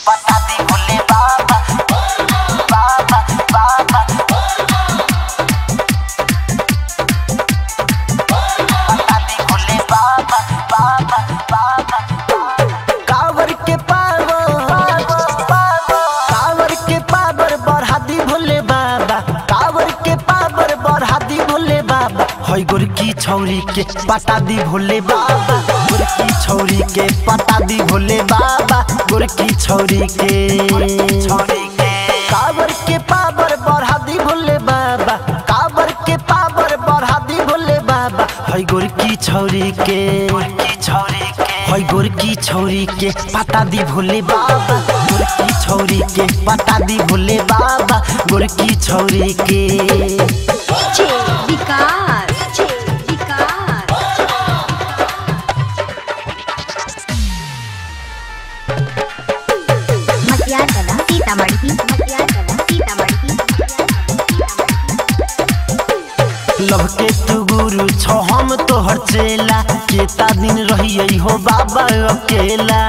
पता दी भोले बाबा बाबा बाबा पता दी भोले बाबा बाबा बाबा कावर के पावर कावर के पावर बढ़ा दी भोले बाबा कावर के पावर बढ़ा दी भोले बाबा हई गोरकी छौरी के पता दी भोले बाबा गोरकी छौरी के पता दी भोले बाबा गोरकी छौरी के छौरी के कावर के पावर बढ़ा दी भोले बाबा कावर के पावर बढ़ा दी भोले बाबा हई गोरकी छौरी के गोरकी छौरी के हई गोरकी छौरी के पता दी भोले बाबा गोरकी छौरी के पता दी भोले बाबा गोरकी छौरी के DJ विकास DJ विकास मटियार कला सीतामढ़ी मटियार कला सीतामढ़ी लव के तू गुरु छो हम तोहर चेला केता दिन रहिए हो बाबा अकेला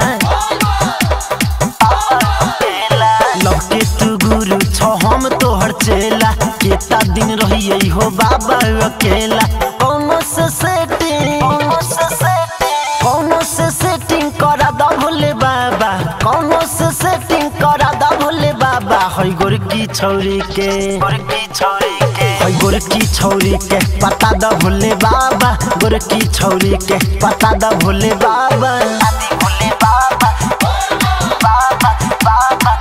लव के तू गुरु छो हम तोहर चेला केता दिन रहिए हो बाबा अकेला कौनो से सेटिंग कौनो से सेटिंग कौनो से सेटिंग करा दा भोले बाबा कौनो से सेटिंग करा दा भोले बाबा हई गोरकी छौरी के गोरकी छौरी के हई गोरकी छौरी के पता दा भोले बाबा गोरकी छौरी के पता दा भोले बाबा आदि भोले बाबा बाबा बाबा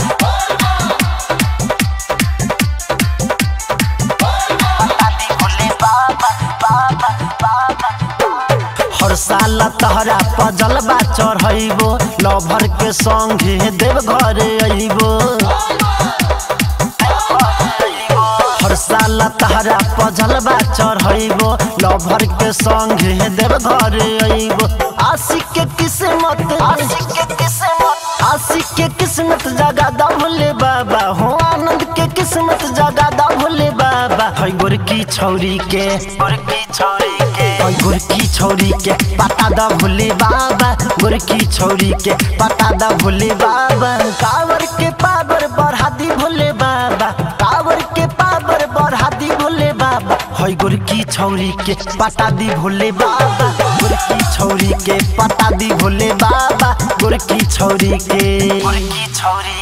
आदि भोले बाबा बाबा बाबा हर साल तहरा पजलबा चढ़ैबो लभर के संगे देव घरे अइबो हर साल तहरा पजलबा चढ़ैबो लभर के संगे देव घरे अइबो आशिक के किस्मत आशिक के किस्मत आशिक के किस्मत जगा दा भोले बाबा हो आनंद के किस्मत जगा दा भोले बाबा हई गोरकी छौरी के गोरकी छौरी के हई गोरकी छौरी के पता दा भोले बाबा गोरकी छौरी के पता दा भोले बाबा कावर के पावर बढ़ा दी भोले बाबा कावर के पावर बढ़ा दी भोले बाबा हई गोरकी छौरी के पता दी भोले बाबा गोरकी छौरी के पता दी भोले बाबा गोरकी छौरी के गोरकी छौरी